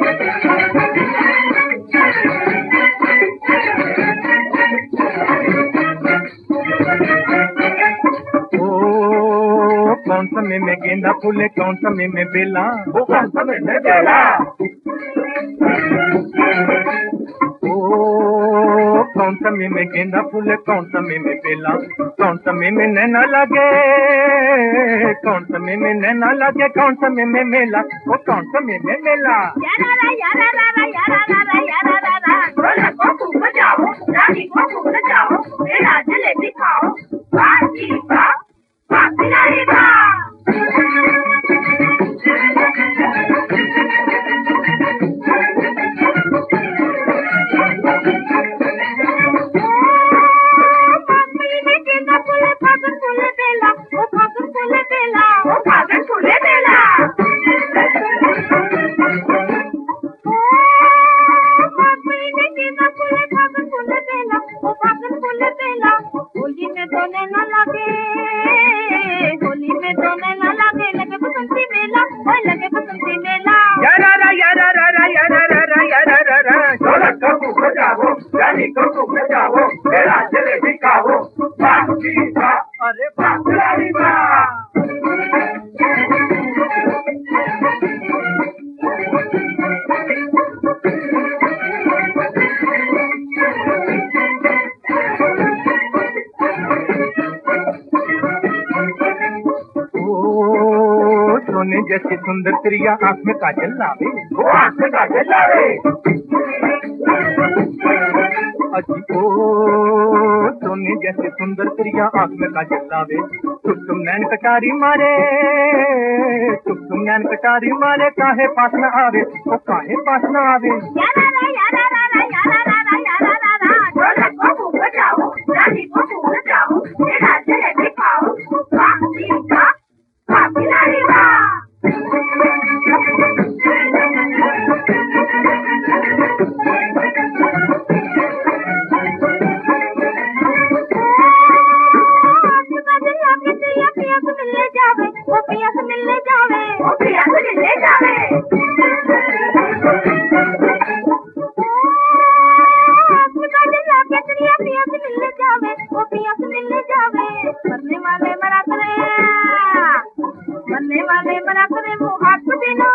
ओ कौन समय में गेंदा फूले कौन समय में बेला वो कौन समय में बेला ओ कौन समय में गेंदा फूले कौन समय में बेला कौन समय में नैना लगे कौन समय में नैना लगे कौन समय में मेला वो कौन समय में मेला ढोलक को खूब बजाओ रानी को खूब नचाओ मेरा जलेबी खाओ बाजी बा बाजी नहीं बा ओ फागुन फूले बेला होली में तो न लगे होली में तो न लगे लगे बसंती मेला ओए लगे बसंती मेला यारा रा यारा रा रा यारा रा रा यारा रा रा ढोलक को खूब बजाओ रानी को खूब नचाओ मेरा जलेबी खाओ बाजी बा अरे बाजी नहीं बा ओ सोने जैसी सुंदर प्रिया आंख में काजल लावे वो आंख में काजल लावे अजी ओ सोने जैसे सुंदर प्रिया आंख में काजल लावे तुम तुम नैन कटारी मारे तुम तुम नैन कटारी मारे काहे पास न आवे ओ काहे पास न आवे यारा रा यारा रा रा यारा रा रा यारा रा रा ढोलक को खूब बजाओ रानी को खूब नचाओ मेरा जलेबी खाओ बाजी बा बाजी नहीं बा आपका दिल आके पिया पिया से मिलने जावे वो पिया से मिलने जावे वो प्रिया से मिलने जावे आपका दिल आके पिया पिया से मिलने जावे वो पिया से मिलने जावे मरने वाले मरा करे मरने वाले मरा करे वो हाथ बिना